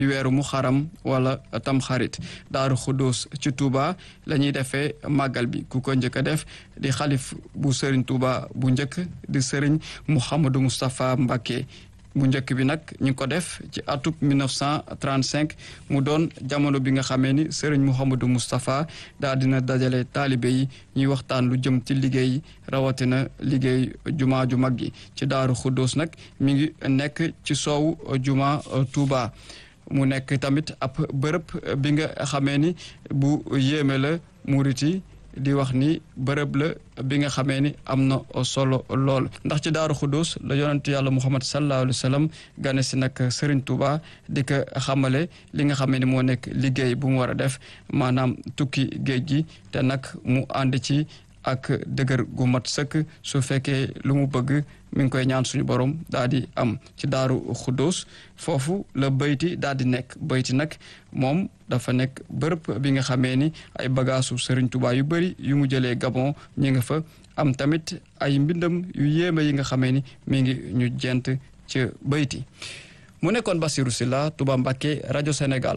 weeru mu xaram wala tamxarit daaru xuddoos ci Touba la ñuy defee màggal bi ku ko njëkk a def di xalif bu sëriñ Touba bu njëkk di sëriñ Mouhamadou Moustapha Mbacké bu njëkk bi nag ñu ngi ko def ci atub 1935 mu doon jamono bi nga xamee ni sëriñ Mouhamadou Moustapha daal dina dajale taalibe yi ñuy waxtaan lu jëm ci liggéey rawatina liggéey juma ju mag gi ci daaru xuddoos nag mi ngi nekk ci soow juma Touba mu nekk tamit ab bërëb bi nga xamee ni bu yéeme la muriti di wax ni bërëb la bi nga xamee ni am na solo lool ndax ci daaru xudus la yonent yàlla muhammad sallallahu alayhi wa sallam gane si nag Serigne Touba di ko xamale li nga xamee ni moo nekk liggéey bu mu war a def maanaam tukki géej gi te nag mu ànd ci ak dëgër gu mat sëkk su fekkee lu mu bëgg mi ngi koy ñaan suñu borom daal di am ci daaru xuddoos foofu la bayti daal di nekk bayti nag moom dafa nekk bërëb bi nga xamee ni ay bagaasu Sëriñ Tuubaa yu bëri yu mu jëlee Gabon ñi nga fa am tamit ay mbindam yu yéeme yi nga xamee ni mi ngi ñu jent ci bayti mu nekkoon Basiru Silla Touba Mbacké rajo Sénégal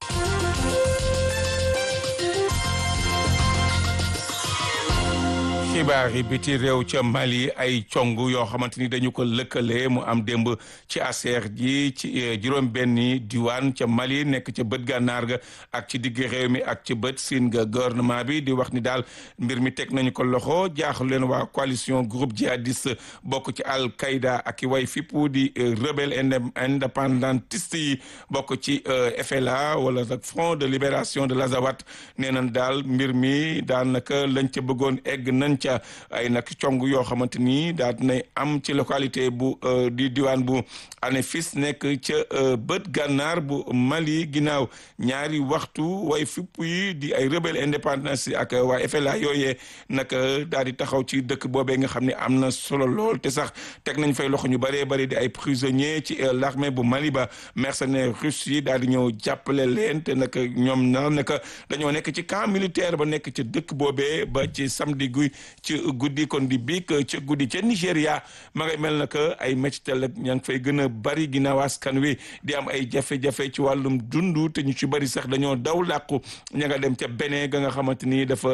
xibaar yi biti réew ca Mali ay cong yoo xamante ni dañu ko lëkkale mu am démb ci aseer ji ci juróom benni diwaan ca Mali nekk ca bët gànnaar ga ak ci digg réew mi ak ci bët siin ga gouvernement bi di wax ni daal mbir mi teg nañu ko loxo jaaxlu leen waa coalition groupe djihadiste bokk ci al qaïda ak i way fippu di rebelle indépendantiste yi bokk ci FLA wala nag front de libération de l'Azawad nee nañ daal mbir mi daanaka lañ ca bëggoon egg nañ ca ay nag cong yoo xamante ni daal dinay am ci localité bu di diwaan bu Anefis nekk ca bët gànnaar bu Mali ginnaaw ñaari waxtu way fipp yi di ay rebelle indépendance ak waa FLA yooyee nag daal di taxaw ci dëkk boobee nga xam ne am na solo lool te sax teg nañ fay loxo ñu bëree bëri di ay prisonniers ci l'armée bu Mali ba mercenaires russes yi daal di ñëw jàppale leen te nag ñoom na nag dañoo nekk ci camp militaire ba nekk ci dëkk boobee ba ci samedi guy ci guddi kon di biig ci guddi ca Nigéria ma ngay mel na que ay métital ak ña ngi fay gën a bari ginnaaw askan wi di am ay jafe-jafe ci wàllum dundu te ñu ci bari sax dañoo daw làqu ña nga dem ca Bénin ga nga xamante ni dafa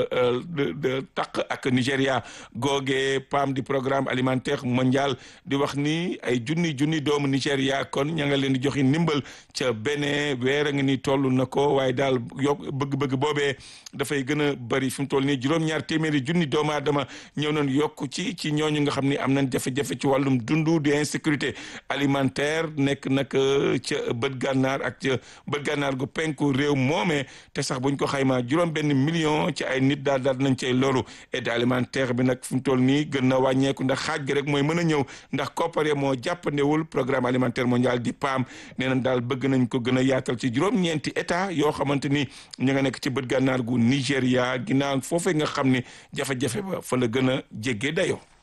de taq ak Nigéria googee PAM di programme alimentaire mondial di wax ni ay junni junni doomu Nigéria kon ña nga leen di joxi ndimbal ca Bénin weer a ngi ni toll na ko waaye daal yokk bëgg-bëgg boobee dafay gën a bari fi mu toll nii juróom-ñaar téeméeri junni doomu aadama ñëw nañ yokk ci ci ñooñu nga xam ni am nañ jafe-jafe ci wàllum dundu di insécurité alimentaire nekk nag ca bët gànnaar ak ca bët gànnaar gu penku réew moomee te sax buñ ko xaymaa juróom benn million ci ay nit daal daal nañ cay loru aide alimentaire bi nag fi mu toll nii gën na wàññeeku ndax xaaj gi rek mooy mën a ñëw ndax koppare moo jàppandewul programme alimentaire mondial di PAM nee nañ daal bëgg nañ ko gën a yaatal ci juróom-ñeenti état yoo xamante ni ñu nga nekk ci bët gànnaar gu Nigéria ginnaaw foofee nga xam ni jafe-jafe ba fa la gën a jéggee dayoo